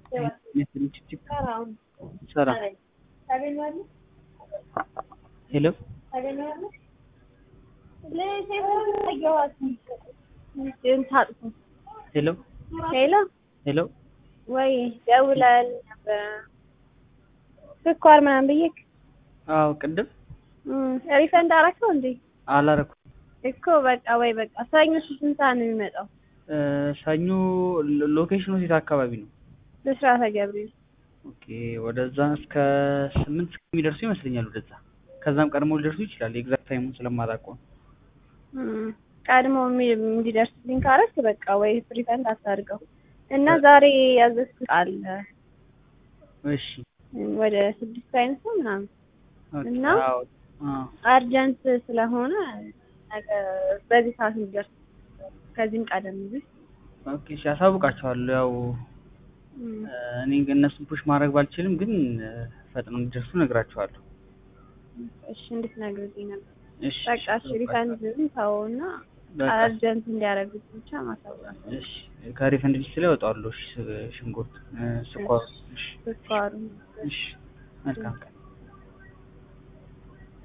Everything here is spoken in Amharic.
ሰላም ሄሎ ሄሎ ሄሎ ሄሎ ወይ ደውላል ነበር ስኳር ምናምን ብዬሽ አዎ ቅድም ሪፈንድ አደረከው እንዴ? አላረኩም እኮ በቃ ወይ በቃ ሰኞ ስንት ሰዓት ነው የሚመጣው? ሰኞ ሎኬሽኑ የት አካባቢ ነው? ብስራተ ገብርኤል ኦኬ ወደዛ እስከ ስምንት የሚደርሱ ይመስለኛል ወደዛ ከዛም ቀድሞ ሊደርሱ ይችላል ኤግዛክት ታይሙን ስለማላውቀው ነው እም፣ ቀድሞ የሚ- እንዲደርስልኝ ካረክ በቃ ወይ ሪፈንድ አታድርገው እና ዛሬ ያዘዝኩት አለ እሺ ወደ ስድስት አይነት ነው ምናምን ኦኬ እና አዎ አዎ አርጀንት ስለሆነ ነገ በዚህ ሰዓት እንዲደርስ ከዚህም ቀደም ቢል ኦኬ እሺ አሳውቃቸዋለሁ ያው እም፣ እኔ እነሱን ፑሽ ማድረግ ባልችልም ግን ፈጥነው እንዲደርሱ እነግራቸዋለሁ እሺ እንድትነግርልኝ ነበር። እሺ በቃ እሺ ሪፈንድም ተውና በቃ አርጀንት እንዲያደርጉት ብቻ ማሳወቅ እሺ ከሪፈንድ ሊስት ላይ እወጣዋለሁ እሺ ሽንኩርት ስኳር እሺ ስኳሩ እሺ መልካም ቀን